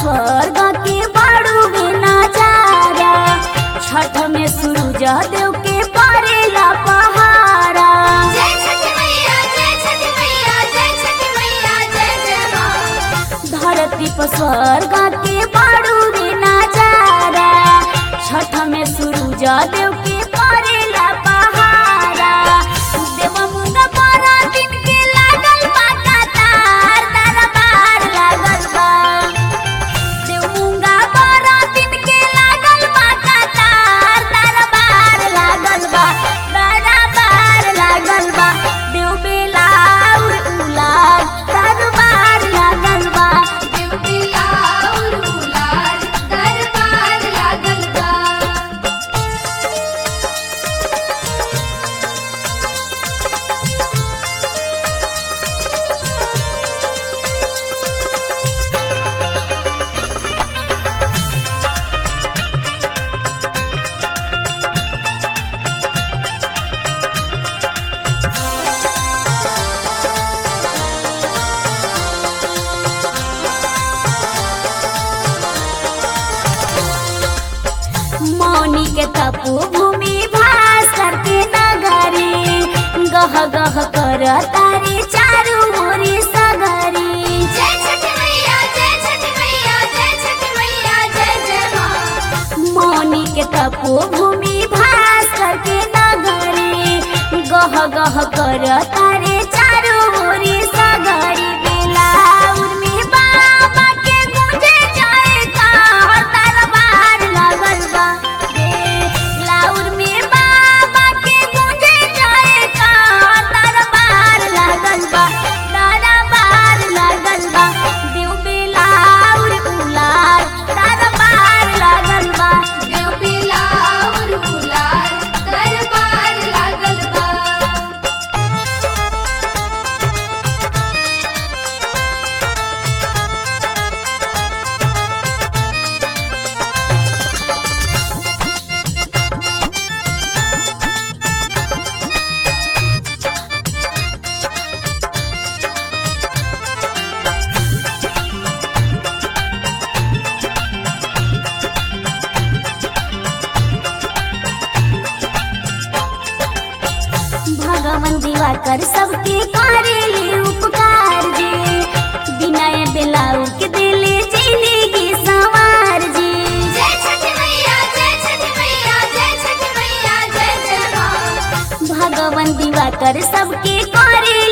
स्वर्ग के बड़ू में नजारा छठ में सूरज देव के परेला पहारा जय छठी मैया जय छठी मैया जय छठी मैया जय जय माँ धरती पर स्वर्ग के बड़ू में नजारा छठ में सूरज देव के परेला पहारा देव मुंगा बारह दिन के लागल बा कतार दरबार लागल बा देव मुंगा बारह दिन के लागल बा कतार दरबार लागल बा दरबार लागल बा देव बेलाउर उलार दरबार लागल बा देव बिलाउर उलार दरबार लागल बा मौनी के तपो भूमि भास्कर के नगरी गह गह कर तारे चारू ओरी सगरी जय छठी मैया जय छठी मैया जय छठी मैया जय जय माँ मौनी के तपो भूमि भास्कर के नगरी गह गह कर तारे चारू ओरी सगरी बेलाउर में बाबा के गुंजे जाए का दरबार लगल बा बेलाउर में बाबा के गुंजे जाए का दरबार लगल बा दरबार लगल बा देव बेलाउर उलार दरबार लगल बा देव बिलाउर उलार दरबार लागल बा भगवान दिवाकर सबके करेले उपकार जी बिनय बेलाऊ के दिले जिंदगी संवार जी जय छठी मैया जय छठी मैया जय छठी मैया जय जय माँ भगवान दिवाकर सबके करे